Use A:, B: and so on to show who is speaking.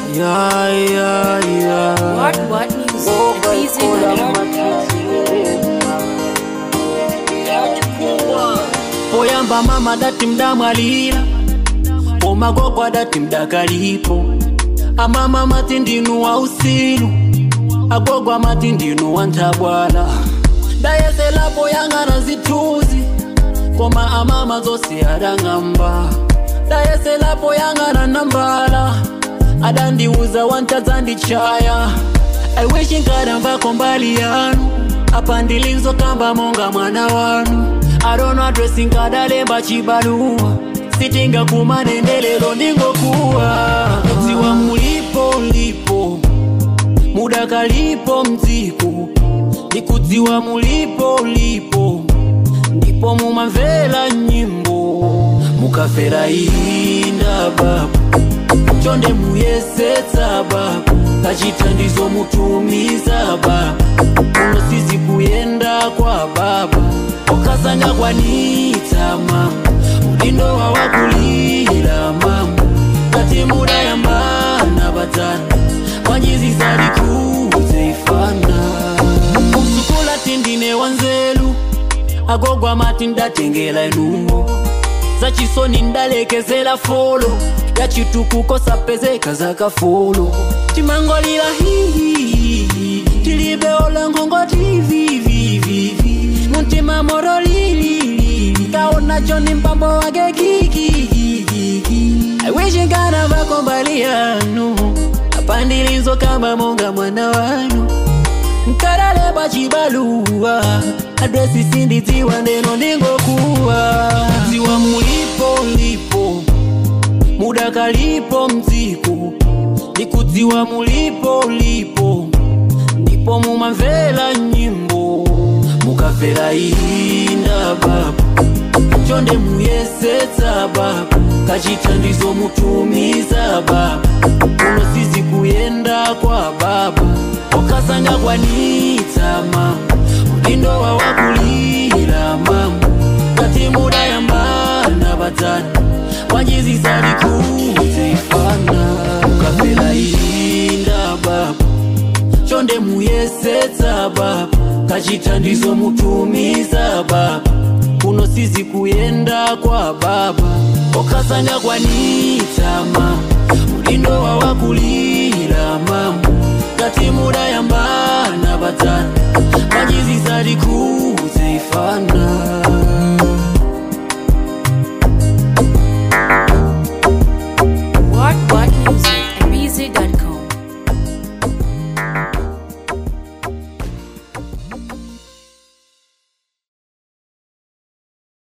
A: Yeah, yeah, yeah.
B: What what music? Easy
A: poyamba mama dati mdamwalira pomagogwa dati mdakalipo amama mati ndinu wa usilu agogwa mati ndinu wa ntabwala dayeselapo yang'ana zituzi koma amama zose adang'amba dayeselapo yang'ana nambala adandiuza wantadzandichaya aiwishi nkadamvako mbali yanu apa ndilizokamba monga mwana wanu adono adresi nkadalemba chibaluwa sitinga kumanendelelo ndingokuwa kudziwa mulipo lipo mudakalipo mdziko ndikudziwa mulipo lipo ndipo mumamvera nyimbo mukafera inda baba chonde muyesetsa baba kachithandizo mutumiza baba kuno sizi kuyenda kwa baba okasanga kwanitsa mama udindo wawakulira mama kati mudayambana badzana wanyizizalikuze ifana usukula tindine wanzelu agogwa mati ndatengela inuwo zachisoni ndalekezela folo yachitukuko sapezeka zakafolo timangolila hihihi tilibe olangongo tivivivivi muntima morolilili kaonacho ni mpambo wake kikikikiki aiwishingana vako mbali yanu apandilizo kama monga mwana wanu nkarale pachibaluwa adresi sindidziwa ndeno ndingokuwa dziwa mulipo lipo mudakalipo mdziko ndikudziwa mulipo lipo ndipo mumamvera nyimbo mukafera inda baba chonde muyesetsa baba kachithandizo mutumiza baba kuno sizi kuyenda kwa baba okasanga kwanitsa mama udindo wawakulira mama kati mudayambana badzana wanyizizalikuze ifana ukafera inda baba chonde muyesetsa baba kachithandizo mutumiza baba kuno sizi kuyenda kwa baba okasanga kwanitsa mama udindo wawakulira